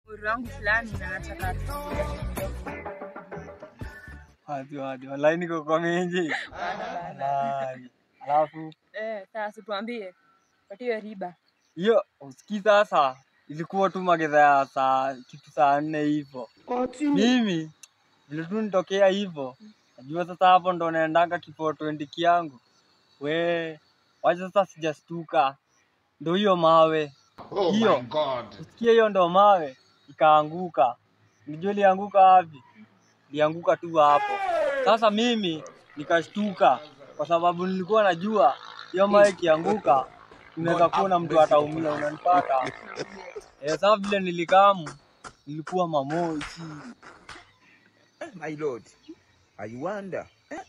umri wangu fulani na nataka Hadi hadi. Wallahi niko kwa mengi. Wallahi. Alafu eh, sasa tuambie patie riba hiyo usikii sasa ilikuwa tu magedha ya saa kitu saa nne hivyo. Mimi vile tu nitokea hivyo. Najua sasa hapo ndo naendanga kifo 20 kiangu. We, wacha sasa sijastuka. Ndo hiyo mawe. Oh Hiyo. my God. Usikie hiyo ndo mawe ikaanguka. Unajua ilianguka wapi? Ilianguka tu hapo. Sasa mimi nikashtuka kwa sababu nilikuwa najua hiyo mawe ikianguka unaweza kuona mtu ataumia, unanipata? Eh, sasa vile nilikamu nilikuwa mamoshi. My lord, I wonder.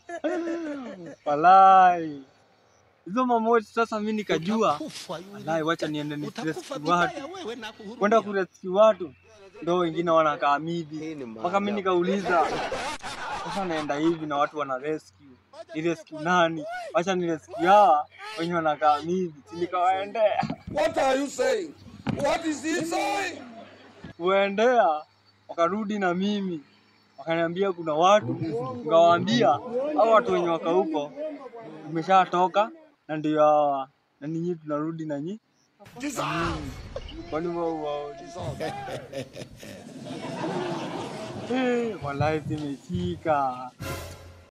Walai. Hizo mamoshi sasa mimi nikajua Walai, wacha niende ni rescue watu. Kwenda kurescue watu ndo wengine wanakaa mivi. Mpaka mimi nikauliza sasa naenda hivi na watu wana rescue. Ni rescue nani? Wacha ni rescue hawa wenye wanakaa mivi. Si nikawaendea. What are you saying? What is he saying? Kuendea wakarudi na mimi. Wakaniambia kuna watu, nikawaambia hao watu wenye waka huko umeshatoka na ndio hawa na ninyi tunarudi na nyi kwani wao wao Eh, wallahi zimeshika